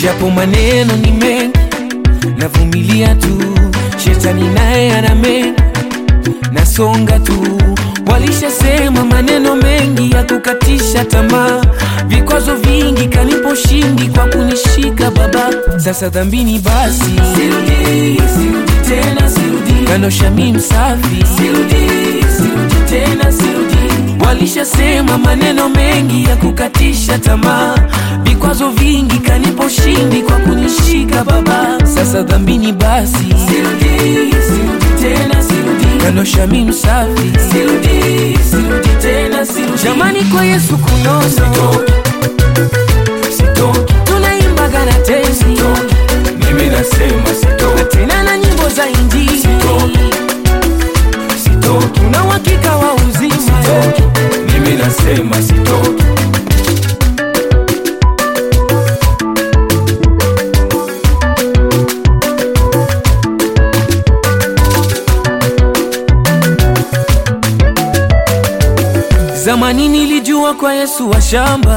japo maneno ni mengi, navumilia tu, shetani naye ana mengi, nasonga tu. Walishasema maneno mengi ya kukatisha tamaa, vikwazo vingi kanipo ushindi kwa kunishika Baba. Sasa dhambini basi, sirudi, sirudi tena, sirudi kanosha mi msafi, sirudi, sirudi tena, sirudi Walishasema maneno mengi ya kukatisha tamaa, vikwazo vingi kanipo ushindi kwa kunishika Baba. Sasa dhambini basi, sirudi, sirudi tena, sirudi kanosha mi msafi, sirudi, sirudi tena, sirudi jamani, kwa Yesu kunono sitoki, tunaimbaga na tenzi, mimi nasema sitoki, na tena na nyimbo za injili sitoki, tuna uhakika wa uzima sitoki, mimi nasema sitoki. Zamani nilijua kwa Yesu wa shamba,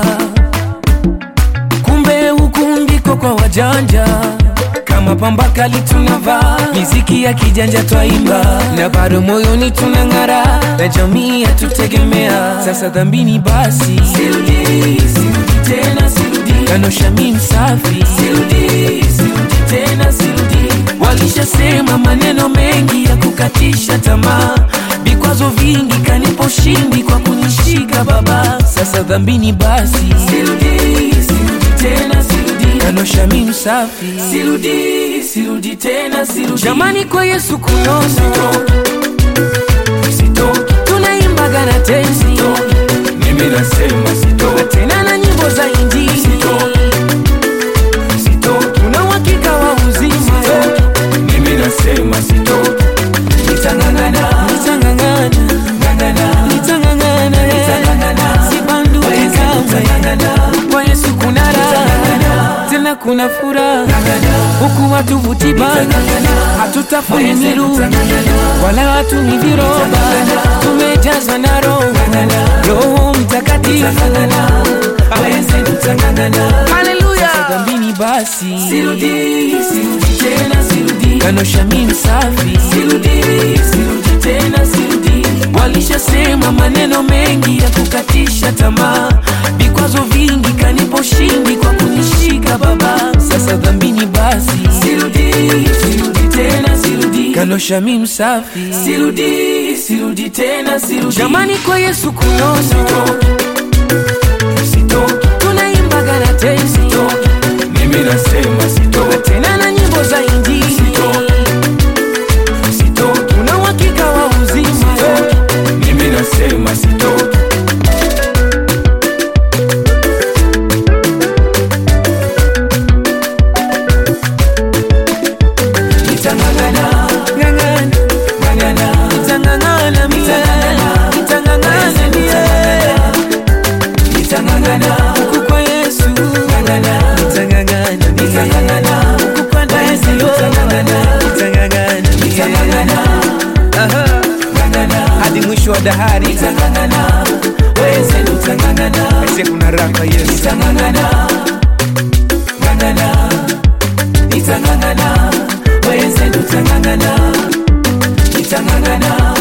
kumbe huku ndiko kwa wajanja. Kama pamba kali tunavaa, miziki ya kijanja twaimba, na bado moyoni tunang'ara, na jamii yatutegemea. Sasa dhambini basi, sirudi, sirudi tena, sirudi kanosha mi msafi, sirudi, sirudi tena, sirudi Walishasema maneno mengi ya kukatisha tamaa, vikwazo vingi kanipo ushindi kwa kunishika Baba. Sasa dhambini basi, sirudi, sirudi tena, sirudi kanosha mi msafi, sirudi, sirudi tena, sirudi jamani, kwa Yesu kunono sitoki, tunaimbaga na tenzi, mimi nasema sitoki, na tena na nyimbo za injili sitoki, tuna uhakika wa uzima mimi nasema sitoki, nitang'ang'ana, nitang'ang'ana, ng'ang'ana, nitang'ang'ana, nitang'ang'ana, sibanduki kamwe. Kwa Yesu kuna raha, tena kuna furaha, huku watu vuti bangi, hatutafuni miru wala watu ni viroba, tumejazwa na Roho, Roho Mtakatifu. Haleluya, dhambini basi, sirudi, sirudi tena, sirudi kanosha mi msafi, sirudi, sirudi tena, sirudi Walishasema maneno mengi ya kukatisha tamaa, vikwazo vingi kanipo ushindi kwa kunishika Baba. Sasa dhambini basi, sirudi, sirudi tena, sirudi kanosha mi msafi, sirudi, sirudi tena, sirudi jamani, kwa Yesu kunono sitoki, tunaimbaga na tenzi, mimi nasema sitoki, na tena na nyimbo za injili sitoki, tuna uhakika wa uzima mimi nasema sitoki. Nitang'ang'ana, ng'ang'ana, ng'ang'ana, nitang'ang'ana mie, nitang'ang'ana mie, nitang'ang'ana huku kwa Yesu, ng'ang'ana, nitang'ang'ana, nitang'ang'ana huku kwa Yesu, nitang'ang'ana, nitang'ang'ana, nitang'ang'ana, aha, ng'ang'ana hadi mwisho wa dahari, nitang'ang'ana, weze nitang'ang'ana, aise kuna raha kwa Yesu, nitang'ang'ana, ng'ang'ana, nitang'ang'ana, weze nitang'ang'ana, nitang'ang'ana